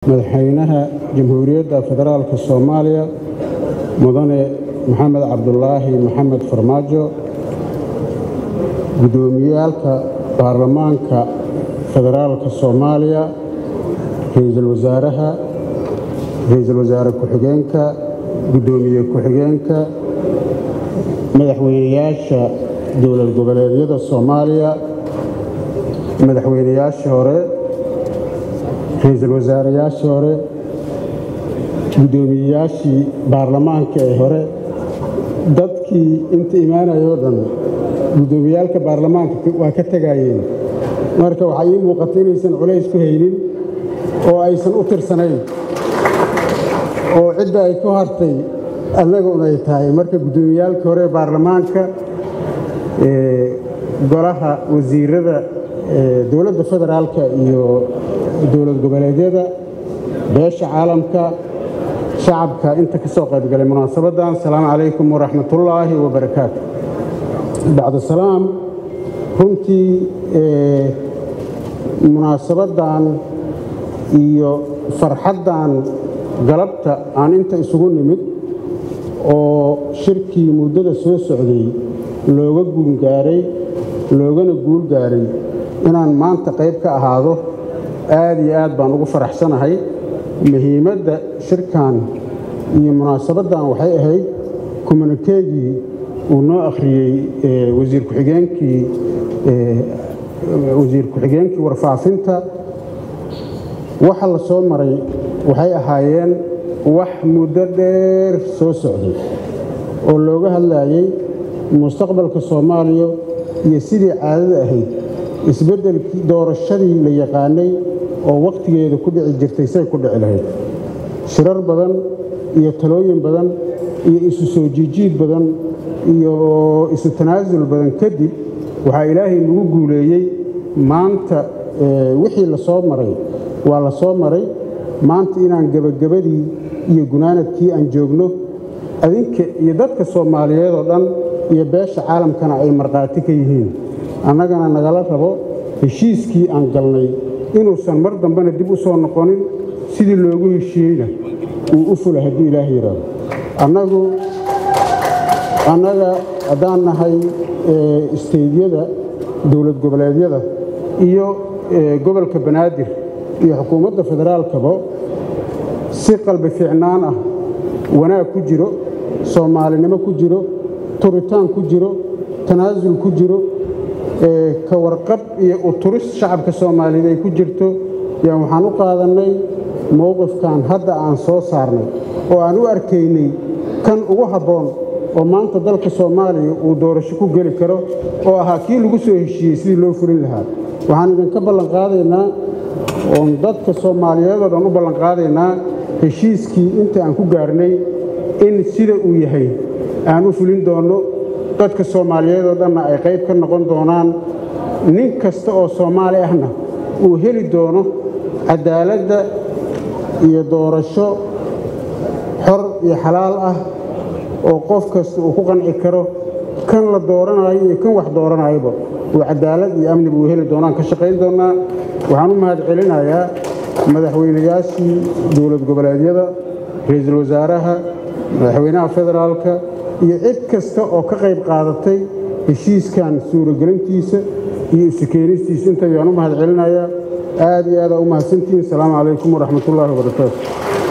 madaxweynaha jamhuuriyadda federaalka soomaaliya mudane maxamed cabdulaahi maxamed farmaajo guddoomiyaalka baarlamaanka federaalka soomaaliya ra-iisul wasaaraha ra-iisul wasaare ku-xigeenka guddoomiye ku-xigeenka madaxweynayaasha dowlad goboleedyada soomaaliya madaxweynayaashii hore ra-iisul wasaarayaashii hore guddoomiyeyaashii baarlamaanka ee hore dadkii inta imaanayoo dhan guddoomiyaalka baarlamaanka waa ka tegayeen marka waxaa ii muuqata inaysan culays ku haynin oo aysan u tirsanayn oo cidda ay ku hartay annaga unay tahay marka guddoomiyaalkii hore ee baarlamaanka golaha wasiirada dowladda federaalka iyo dowlad goboleedyada beesha caalamka shacabka inta ka soo qaybgalay munaasabaddan asalaamu calaykum waraxmatullaahi wabarakaatu bacda salaam runtii munaasabaddan iyo farxaddan galabta aan inta isugu nimid oo shirkii muddada soo socday looga guungaaray loogana guul gaaray inaan maanta qayb ka ahaado aad iyo aad baan ugu faraxsanahay muhiimadda shirkan iyo munaasabaddan waxay ahayd kommunikeegii uu noo akhriyey wasiir ku-xigeenkii wasiir ku-xigeenkii warfaafinta waxa la soo maray waxay ahaayeen wax muddo dheer soo socday oo looga hadlayey mustaqbalka soomaaliya iyo sidii caadada ahayd isbeddelkii doorashadii la yaqaanay oo wakhtigeeda ku dhici jirtay say ku dhici lahayd shirar badan iyo talooyin badan iyo isu soo jiijiid badan iyo isu tanaasul badan kadib waxaa ilaahay nagu guuleeyey maanta wixii la soo maray waa la soo maray maanta inaan gebagabadii iyo gunaanadkii aan joogno adinka iyo dadka soomaaliyeed oo dhan iyo beesha caalamkana ay markhaati ka yihiin annagana nagala rabo heshiiskii aan galnay inuusan mar dambena dib u soo noqonin sidii loogu heshiiyeyna uu u fula haddii ilaah yidhaahdo annagu annaga haddaan nahay isteydyada dowlad goboleedyada iyo gobolka banaadir iyo xukuumadda federaalkaba si qalbi fiicnaan ah wanaag ku jiro soomaalinimo ku jiro turitaan ku jiro tanaasul ku jiro ka warqab iyo uturis shacabka soomaaliyeed ay ku jirto yaan waxaan u qaadannay mowqifkan hadda aan soo saarnay oo aan u arkaynay kan ugu habboon oo maanta dalka soomaaliya uu doorasho ku geli karo oo ahaa kii lagu soo heshiiyey sidii loo fulin lahaa waxaan idinka ballanqaadaynaa oon dadka soomaaliyeed oo dhan u ballanqaadaynaa heshiiskii inta aan ku gaarnay in sida uu yahay aan u fulin doonno dadka soomaaliyeed oo dhanna ay qayb ka noqon doonaan nin kasta oo soomaali ahna uu heli doono cadaaladda iyo doorasho xor iyo xalaal ah oo qof kasta uu ku qanci karo kan la dooranayo iyo kan wax dooranayoba uu cadaalad iyo amniba uu heli doonaan ka shaqayn doonnaa waxaan u mahad celinayaa madaxweynayaashii dowlad goboleedyada ra-iisul wasaaraha madaxweynaha federaalka iyo cid kasta oo ka qayb qaadatay heshiiskan suuragelintiisa iyo isu keenistiisa inta ayaan u mahad celinayaa aad iyo aadaa u mahadsantihiin asalaamu calaykum waraxmatullaahi wabarakaatu